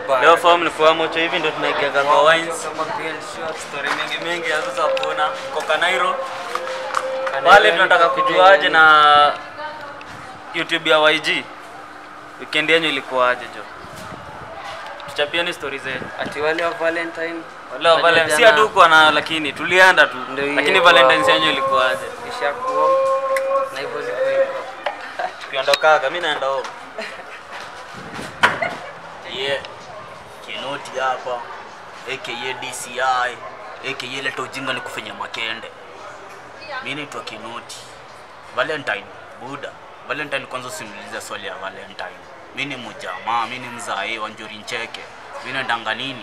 bana. Leo form ni kwa mocho hivi ndio tunaigega kwa wines. Kama PL short. Story mingi mingi ya sasa kuna Coca Nairo. Wale tunataka kujuaje na YouTube ya YG. Weekend yenu ilikuwaje jo? Tuchapieni stories zetu. Ati wale wa Valentine. Leo Valentine si hatukuwa na lakini tulienda tu. Ndio hiyo Lakini kwa- Valentine's yenu ilikuwaje? Ishakuwa. Na hivyo ndivyo iko. Tukiondokaga mimi naenda home. Yeah. Kinoti hapa aka DCI aka leta ujinga ni kufanya makende. Mimi naitwa Kinoti. Valentine Buda. Valentine kwanza usiniulize swali ya Valentine. Mimi ni mjamaa, mimi ni mzae wa Njuri Ncheke. Mimi naendanga nini?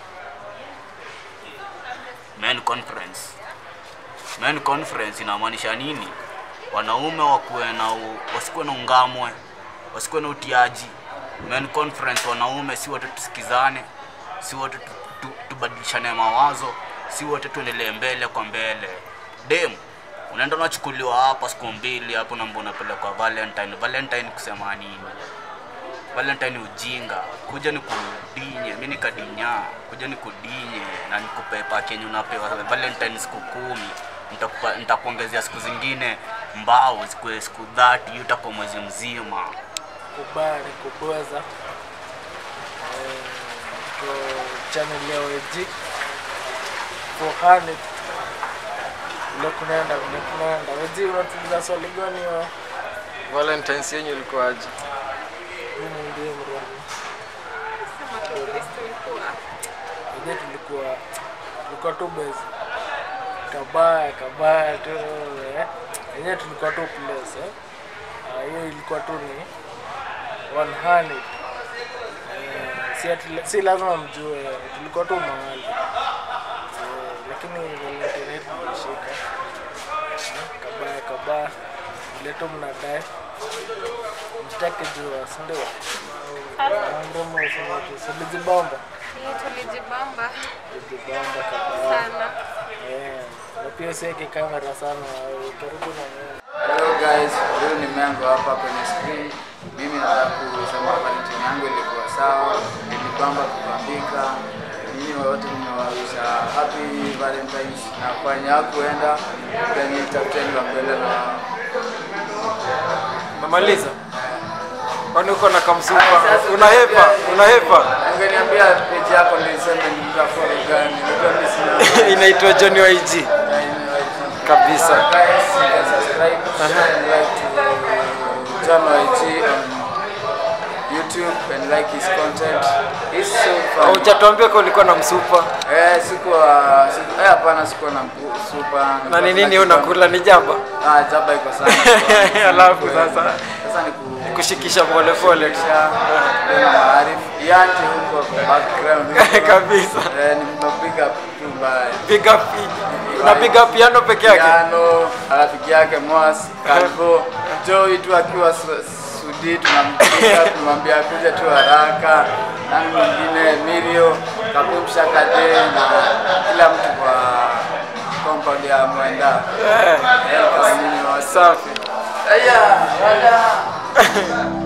Men conference. Men conference inamaanisha nini? Wanaume wakuwe na u- wasikuwe na ungamwe, wasikuwe na utiaji. Men conference, wanaume si wote tusikizane, si wote tu, tu, tubadilishane mawazo, si wote tuendelee mbele kwa mbele. Dem, unaenda unachukuliwa hapa siku mbili hapo, namba unapelekwa Valentine. Valentine kusema nini? Valentine ujinga, kuja ni kudinye, mi nikadinya, kuja ni kudinye na nikupe pakenye unapewa Valentine siku kumi, nitakupa nitakuongezea siku zingine mbao zikuwe siku 30, hiyo itakuwa mwezi mzima. kubali kubweza Eh, kwa channel ya OG for honey ule kunaenda ule kunaenda OG unatuliza swali gani wa Valentine's yenyu ilikuwaje? mimi ndiye mrembo Wenyewe tulikuwa tulikuwa tu base kabaya kabaya tu eh. Wenyewe tulikuwa tu place eh. Ah, hiyo ilikuwa tu ni one hundred eh, si, ati, si lazima mjue tulikuwa tu mahali eh, lakini Valentine yetu ilishika eh, kabaya kabaya vile tu mnadai msitake jua si ndio? Mdomo usema tu silijibamba tulijibamba Lijibamba kabaya sana. Eh, na pia usiweke kamera sana eh, karibu na mimi. Hello guys, huyu ni Mengo hapa kwenye screen. Mimi nataka kusema Valentine yangu ilikuwa sawa, ilibamba kubambika. Nyinyi wote nimewarusha happy Valentines na kwenye hakuenda then tafuteni wa mbele na Umemaliza? Kwani uko na kamsupa? Unahepa, unahepa. ungeniambia page yako ndio iseme ni mtafollow gani. Ndio mimi sina Inaitwa Johnny YG. Kabisa. Guys, you can subscribe, share and like to John YG on YouTube and like his content. He's so funny. Hujatuambia kwa ulikuwa na msupa. Eh, sikuwa siku- eh, hapana sikuwa na mpu- supa. Na ni nini unakula ni jaba? Ah, jaba iko sana. Alafu sasa Sasa ni ku kushikisha pole pole tu. na maarifu. Yante huko kwa background. Kabisa. Eh, nimepiga tu mbaya. Big up. Unapiga piano peke yake? Piano, rafiki yake Mwas, Kalbo, Joey tu akiwa Su- Sudi tunampiga tunamwambia kuja tu haraka. Nani mwingine Mirio, Kapumsha Kade na kila mtu kwa compound ya Mwenda. Eh, kama nyinyi wote. Safi. Aya, wala.